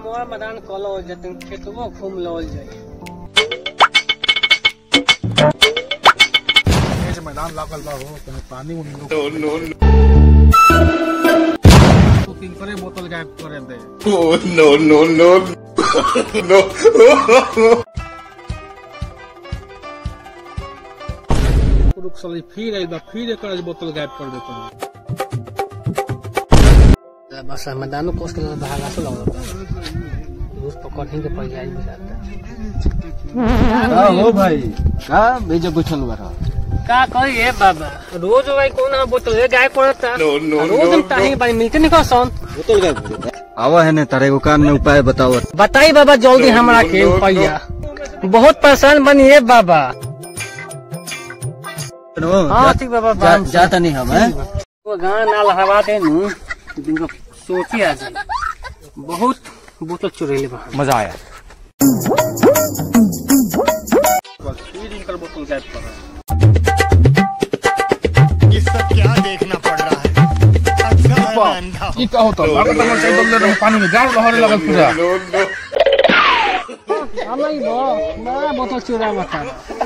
कमवा मैदान कलो जतन खेतवो घूम लवल जाई ऐसे मैदान लागल बा हो कहीं पानी उनी नो नो तो तीन करे बोतल गायब करे दे no, no, no, no. रुक साली फिर आई बा फिर एक बोतल गायब कर देते हैं बस मैदानो कोस के भागा से लगल बा रोज पकड़ ही के पड़ जाई बुझाता का हो भाई का भेजे बैठल बा का कही ए बाबा रोज भाई कौन है बोतल है गाय पड़ता No, no, रोज हम no, ताही बाई मिलते नहीं कसन बोतल गायब हो गया आवा है ने तारे को कान में उपाय बताओ बताई बाबा जल्दी हमरा के no, no. रुपया बहुत परेशान बनी है बाबा हाँ ठीक बाबा बाम से। जाता नहीं हम हैं वो गाना नाल हवा दे नु दिन को सोची आ जाए बहुत बोतल चुरेले बा मजा आया बस फिर इनकर बोतल गायब कर रहे हैं ये सब क्या देखना पड़ रहा है अच्छा है मैं अंधा हूँ। ई का होता लागत हमर से बदले रहे पानी में गाड़ लहरे लगल पूरा No, no. हम ही बो बड़ा बोतल चुरा बता